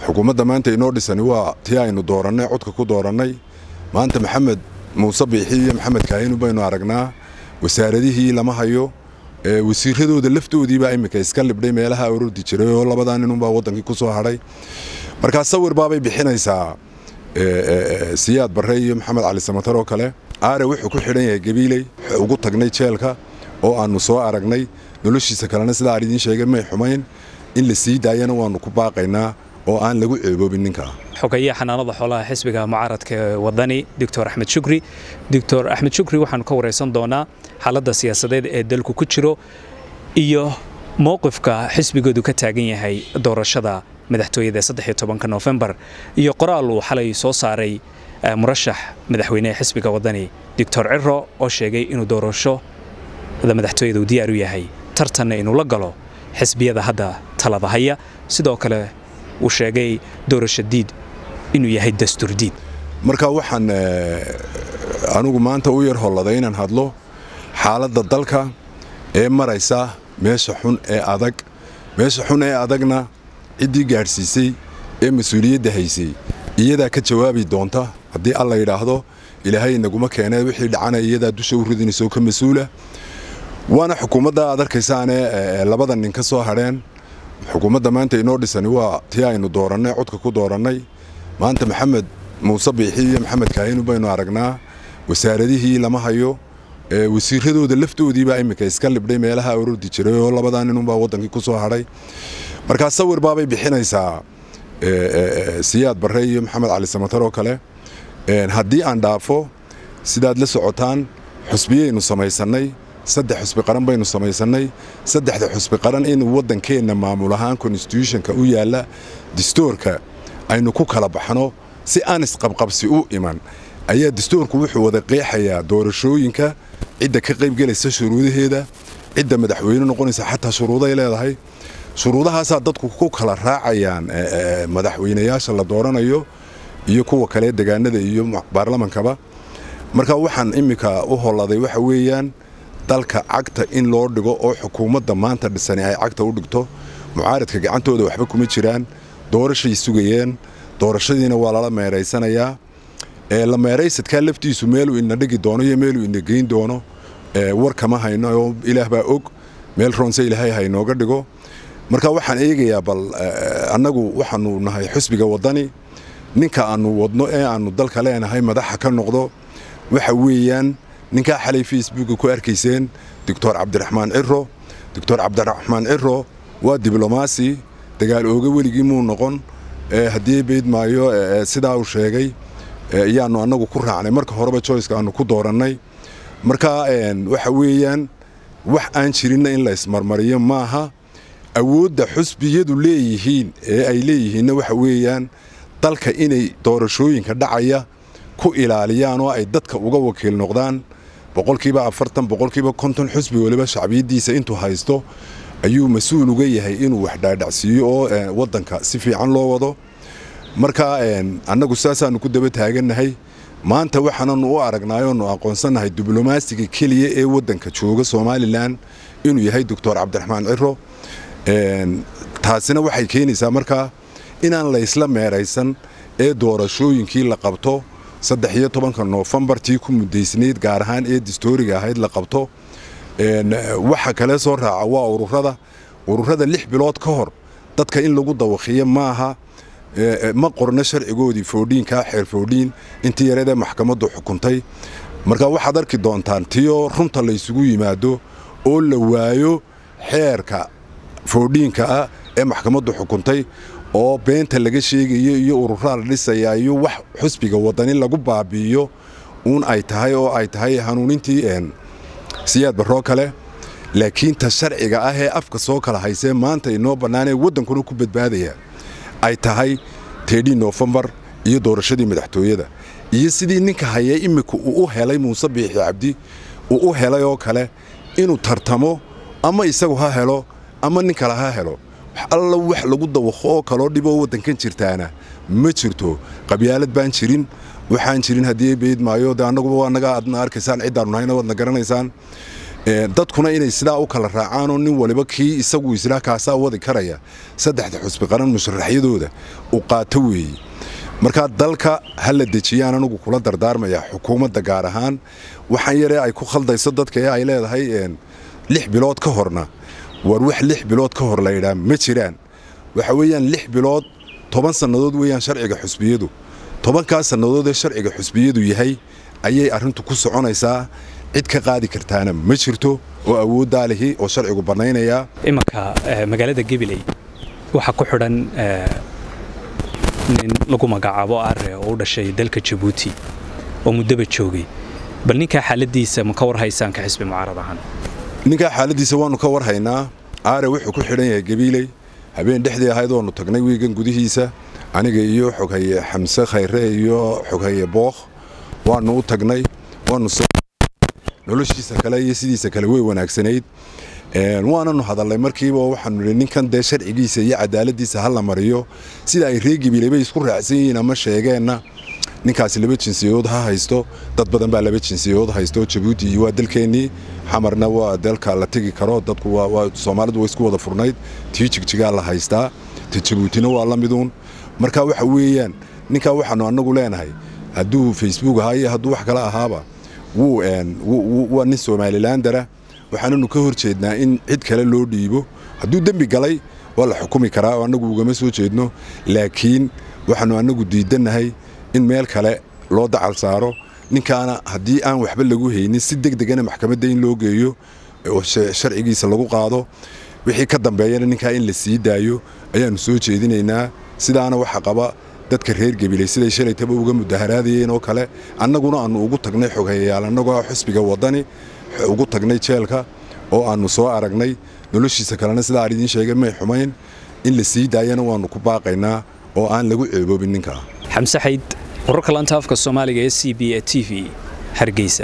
xukuumadda maanta inoo dhisani waa tii aynu doorannay codka ku doorannay maanta maxamed muuse biixi iyo maxamed kaahinu baynu aragnaa wasaaradihii lama hayo wasiiradooda laftoodiibaa iminka iska libdhay meelaha orordi jiray oo labadaa ninunbaa waddankii ku soo hadhay markaa sawir baabay bixinaysaa siyaad barre iyo maxamed cali samatar oo kale aare wuxuu ku xidhan yahay gabiiley ugu tagnay jeelka oo aannu soo aragnay noloshiisa kalena sidaa aan idiin sheegay may xumayn in la sii daayana waannu ku baaqaynaa oo aan lagu ceeboobin ninkaa xogeeyaha xanaanada xoolaha xisbiga mucaaradka ee wadani doctor axmed shukri doctor axmed shukri waxaanu ka waraysan doonaa xaaladda siyaasadeed ee dalku ku jiro iyo mowqifka xisbigoodu ka taagan yahay doorashada madaxtooyada saddexiyo tobanka noofembar iyo qoraal uu xalay soo saaray murashax madaxweynehe xisbiga wadani doctor ciro oo sheegay inuu doorashada madaxtooyada uu diyaar u yahay tartanna inuu la galo xisbiyada hadda talada haya sidoo kale uu sheegay doorasho diid inuu yahay dastuur diid marka waxaan anigu maanta u yar holladay inaan hadlo xaaladda dalka ee maraysa meesha xun ee adag meesha xun ee adagna ciddii gaadhsiisay ee mas-uuliyadda haysay iyadaa ka jawaabi doonta haddii alla yidhaahdo ilaahay inaguma keenee wixii dhacana iyadaa dusha u ridinaysoo ka mas-uula waana xukuumadda aad arkaysaane labada nin ka soo hadheen xukuumadda maanta inoo dhisani waa tii aynu doorannay codka ku doorannay maanta maxamed muuse biixi iyo maxamed kaahinu baynu aragnaa wasaaradihii lama hayo wasiiradooda laftoodiibaa iminka iska libdhay meelaha orordi jiray oo labadaa ninunbaa waddankii ku soo hadhay markaa sawir baabay bixinaysaa siyaad barre iyo maxamed cali samatar oo kale haddii aan dhaafo sidaad la socotaan xusbiyaynu samaysannay saddex xusbi qaran baynu samaysannay saddexda xusbi qaran in waddankeenna maamul ahaan konstitutionka u yaalla distoorka aynu ku kala baxno si aan isqabqabsi u iman ayaa distoorku wuxuu wada qeexayaa doorashooyinka cidda ka qaybgelaysa shuruudaheeda cidda madaxweyne noqonaysa xataa shuruuday leedahay shuruudahaasaa dadku ku kala raacayaan madaxweynayaasha la dooranayo iyo kuwa kale degaanada iyo baarlamankaba marka waxaan iminka u holladay waxa weeyaan dalka cagta in loo dhigo oo xukuumadda maanta dhisani ay cagta u dhigto mucaaradka gacantooda waxba kuma jiraan doorashay sugayeen doorashadiina waa lala meeraysanayaa la meeraysadkaa laftiisu meeluu ina dhigi doono iyo meeluu ina geyn doono war kama hayno oo ilaah baa og meel roonse ilaahay haynooga dhigo marka waxaan eegayaa bal annagu waxaanu nahay xusbiga waddani ninka aannu wadno ee aannu dalka leenahay madaxa ka noqdo waxa weeyaan ninkaa xalay facebooka ku arkayseen doctor cabdiraxmaan ciro doctor cabdiraxmaan ciro waa diblomaasi dagaal ooga weligii muu noqon haddii bayd maayo sidaa uu sheegay ayaannu annagu ku raacnay marka horeba joyceka aannu ku doorannay marka waxa weeyaan wax aan jirinna in la ismarmariyo maaha awoodda xusbiyadu leeyihiin ee ay leeyihiinna waxa weeyaan dalka inay doorashooyinka dhacaya ku ilaaliyaan oo ay dadka uga wakiil noqdaan boqolkiiba afartan boqolkiiba konton xusbi waliba shacbiyaddiisa intuu haysto ayuu mas-uul uga yahay inuu wax dhaadhacsiiyo oo waddanka si fiican loo wado marka annagu saasaannu ku daba taagannahay maanta waxaananu u aragnaayoonu aqoonsannahay diblomaasiga keliya ee waddanka jooga somalilan inuu yahay doctor cabdiraxmaan ciro taasina waxay keenaysaa markaa inaan laysla meeraysan ee doorashooyinkii la qabto saddex iyo tobanka noofembar tii ku muddaysnayd gaar ahaan ee distooriga ahayd la qabto waxa kale soo raaca waa ururada ururada lix bilood ka hor dadka in lagu dawakhiyo maaha ma qorno sharcigoodii foodhiinkaa xeer foodhiin intii yareedee maxkamaddu xukuntay marka waxaad arki doontaan tiyoo runta laysugu yimaado oo la waayo xeerka foodhiinka ah ee maxkamaddu xukuntay oo beenta laga sheegayo iyo ururaa la dhisayaa iyo wax xusbiga waddani lagu baabi'iyo uun ay tahay oo ay tahay hanuunintii siyaad barroo kale laakiin ta sharciga ah ee afka soo kala haysee maanta inoo bannaanee waddankuna ku badbaadaya ay tahay teedhii noofembar iyo doorashadii madaxtooyada iyo sidii ninka hayee iminka uu u helay muuse biixi cabdi uu u helay oo kale inuu tartamo ama isagu ha helo ama nin kale ha helo alla wax lagu dawaqo oo kaloo dhiboo waddankan jirtaana ma jirto qabyaalad baan jirin waxaan jirin haddii bayd maayo de annaguba waa naga adna arkaysaan ciddaanu nahayna waadna garanaysaan dadkuna inay sidaa u kala raacaanoo nin waliba kii isagu isla kaasaa wadi karaya saddexda xusbi qaran musharaxyadooda u qaato weeye markaa dalka ha la dejiyaan anugu kula dardaarmaya xukuumadda gaar ahaan waxaan yaree ay ku khaldayso dadka ee ay leedahay lix bilood ka horna war wax lix bilood ka hor laydhaa ma jiraan waxa weeyaan lix bilood toban sannadood weeyaan sharciga xusbiyadu tobankaa sannadood ee sharciga xusbiyadu yahay ayay arrintu ku soconaysaa cid ka qaadi kartaana ma jirto oo awooddaa lihi oo sharcigu bannaynayaa imanka magaalada gabiley waxaa ku xidhan nin lagu magacaabo are oo u dhashay dalka jabuuti oo muddaba joogay bal ninkaa xaaladiisa ma ka war haysaan ka xisbi mucaarad ahaan ninkaa xaaladiisa waannu ka war haynaa aare wuxuu ku xidhan yahay gabiiley habeen dhexdii ahayd oonu tagnay wiigan gudihiisa aniga iyo xoghaye xamse khayre iyo xoghaye bookh waannu u tagnay waannu noloshiisa kale iyo sidiisa kale way wanaagsanayd waananu hadalnay markiiba waxaanu nihi ninkan dee sharcigiisa iyo cadaaladiisa ha la mariyo sida ay ree gabiiley bay isku raacsan yihiin ama sheegeenna ninkaasi laba jinsiyadood ha haysto dad badan baa laba jinsiyadood haysto jabuuti waa dalkeennii xamarna waa dalka la tegi karo dadku soomaalidu way isku wada furnayd tii jigjigaa la haystaa ta jabuutina waa la miduun marka waxa weeyaan ninkaa waxaanu annagu leenahay hadduu facebook ahaa iyo hadduu wax kale ahaaba waa nin somalilandara waxaananu ka hor jeednaa in cid kale loo dhiibo hadduu dembi galay waa la xukumi karaa oo annagu ugama soo jeedno laakiin waxaanu annagu diidannahay in meel kale loo dacal saaro ninkaana haddii aan waxba lagu haynin si deg degana maxkamadda in loo geeyo oo sharcigiisa lagu qaado wixii ka dambeeyana ninkaa in la sii daayo ayaannu soo jeedinaynaa sidaana waxa qaba dadka reer gabiley siday shalaytaba uga mudaharaadayeen oo kale annaguna aannu ugu tagnay xoghayayaal annagoo xusbiga waddani ugu tagnay jeelka oo aannu soo aragnay noloshiisa kalena sidaa aan idiin sheegay may xumayn in la sii daayana waannu ku baaqaynaa oo aan lagu ceeboobin ninkaa xamse xayd wararka laanta afka soomaaliga ee c b e t v hargeysa